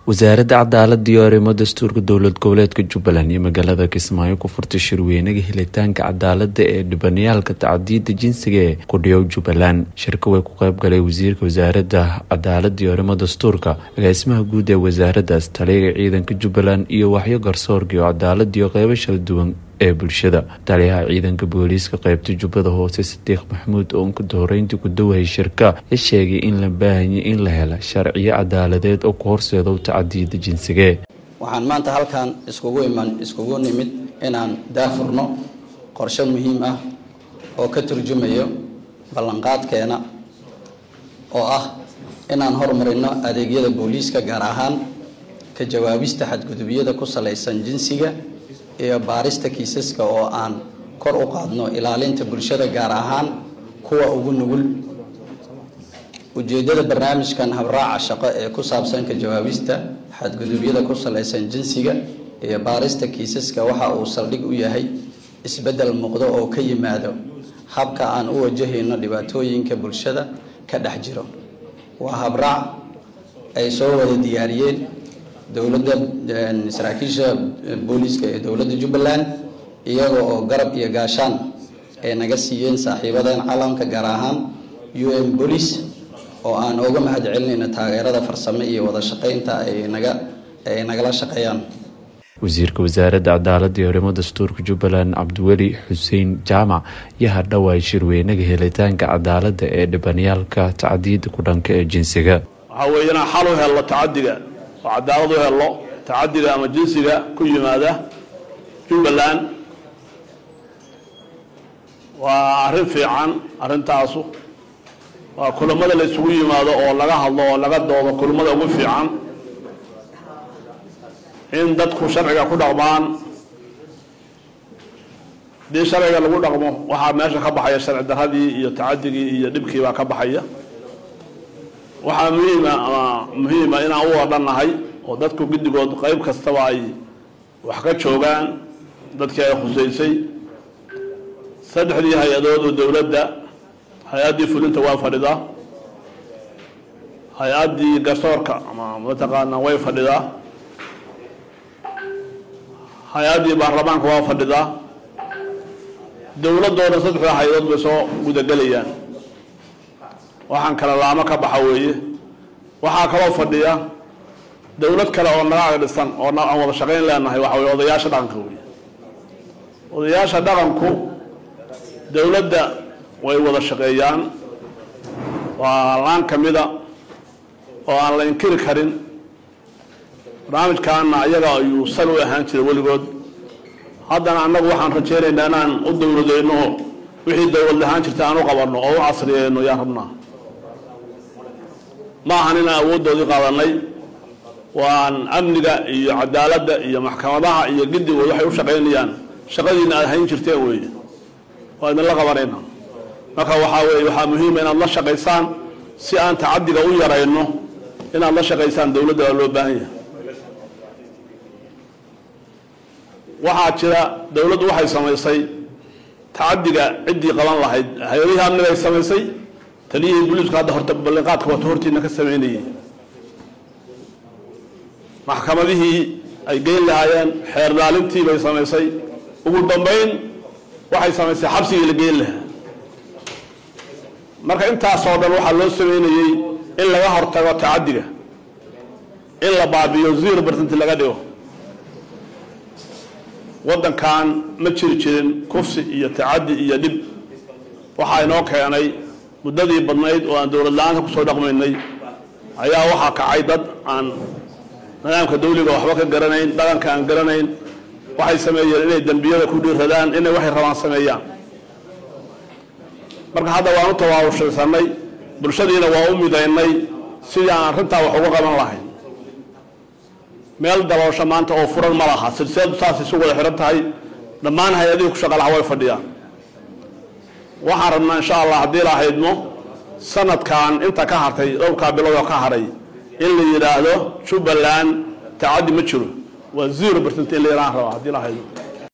wasaaradda cadaalada iyo arrimo dastuurka dowlad goboleedka jubbaland iyo magaalada kismaayo ku furtay shirweynaga helitaanka cadaalada ee dhibanayaalka tacdiyada jinsiga ee kudhiyow jubbaland shirka way ku qeyb galay wasiirka wasaaradda cadaalada iyo arrimo dastuurka agaasimaha guud ee wasaaraddaas taliyaga ciidanka jubbaland iyo waxyo garsoorka iyo cadaalada iyo qeybo shala duwan ee bulshada taliyaha ciidanka booliiska qeybta jubbada hoose sadiiq maxamuud oo unkada horeyntii ku dawayay shirka la sheegay in la baahanyay in la hela sharciyo cadaaladeed oo ku horseedo tacadiyada jinsigee waxaan maanta halkan iskugu iman iskugu nimid inaan daafurno qorshe muhiim ah oo ka turjumayo ballanqaadkeena oo ah inaan horumarino adeegyada booliiska gaar ahaan ka jawaabista xadgudubyada ku salaysan jinsiga iyo baarista kiisaska oo aan kor u qaadno ilaalinta bulshada gaar ahaan kuwa ugu nugul ujeedada barnaamijkan habraaca shaqo ee ku saabsan ka jawaabista xadgudubyada ku salaysan jinsiga iyo baarista kiisaska waxa uu saldhig u yahay isbeddel muuqdo oo ka yimaado habka aan u wajahayno dhibaatooyinka bulshada ka dhex jiro waa habraac ay soo wada diyaariyeen dowladda saraakiisha booliiska ee dowladda jubbaland iyaga oo garab iyo gaashaan ay naga siiyeen saaxiibadan caalamka gaar ahaan u n boolice oo aan uga mahad celinayno taageerada farsamo iyo wada shaqeynta ay naga ay nagala shaqeeyaan wasiirka wasaaradda cadaalada iyo arrimo dastuurka jubbaland cabdiweli xuseen jaamac iyo hadhowaay shirweynaga helitaanka cadaalada ee dhibanayaalka tacadiyada ku dhanka ee jinsiga waxaa weeye inaan xal u helno tacadiga oo cadaalad u helno tacadiga ama jinsiga ku yimaada jubbaland waa arrin fiican arrintaasu waa kulamada la isugu yimaado oo laga hadlo oo laga doodo kulamada ugu fiican in dadku sharciga ku dhaqmaan hadii sharciga lagu dhaqmo waxaa meesha ka baxaya sharci daradii iyo tacadigii iyo dhibkii baa ka baxaya waxaa muhiima ama muhiima inaan u wadhannahay oo dadku guddigood qeyb kastaba ay wax ka joogaan dadkii ay khusaysay saddexdii hay-adood oo dowladda hay-addii fulinta waa fadhidaa hay-addii garsoorka ama mataqaanaa way fadhidaa hay-addii baarlamaanka waa fadhidaa dowladooda saddexda hay-adood bay soo gudagelayaan waxaan kale laamo ka baxa weeye waxaa kaloo fadhiya dowlad kale oo naga agdhisan oo aan wada shaqayn leenahay waxa weye odayaasha dhaqanka wey odayaasha dhaqanku dowladda way wada shaqeeyaan waa laan kamida oo aan la inkiri karin barnaamijkaana ayaga ayuu sal u ahaan jiray weligood haddana annagu waxaan rajeynaynaa inaan u dowladeyno wixii dowlad lahaan jirta aan u qabanno oo u casriyeyno yaan rabnaa ma ahan inaan awooddoodii qaadanay waan amniga iyo cadaaladda iyo maxkamadaha iyo giddigood waxay u shaqaynayaan shaqadiina aad hayn jirteen weeye waa idinla qabanayna marka waxaa weeye waxaa muhiima inaad la shaqaysaan si aan tacadiga u yarayno inaad la shaqaysaan dowladda waa loo baahan yahay waxaa jira dowladdu waxay samaysay tacadiga ciddii qaban lahayd hay-adihii amniga ay samaysay taliyihii buliisku hadda horta ballinqaadka wato hortiina ka sameynayay maxkamadihii ay geyn lahaayeen xeer laalintii bay samaysay ugu dambeyn waxay samaysay xabsigii la geyn lahaa marka intaasoo dhan waxaa loo sameynayey in laga hortago tacadiga in la baabiyo zero bercent laga dhigo waddankan ma jiri jirin kufsi iyo tacadi iyo dhib waxaa inoo keenay muddadii badnayd oo aan dowlad la-aanka kusoo dhaqmaynay ayaa waxaa kacay dad aan nidaamka dawliga waxba ka garanayn dhaqanka aan garanayn waxay sameeyeen inay dembiyada ku dhiiradaan inay waxay rabaan sameeyaan marka hadda waan u tawaawushaysanay bulshadiina waa u midaynay sidii aan arrintaa wax uga qaban lahayn meel daboosho maanta oo furan ma laha silsiladu saas isu wada xihan tahay dhammaan hay-adihii ku shaqa laha way fadhiyaan waxaan rabnaa insha allah haddii la haydmo sanadkan inta ka hartay dhowrkaa biloodoo ka haray in la yidhaahdo jubbaland tacaddi ma jiro waa zero bercent in la yidhahan rabaa haddii la haydmo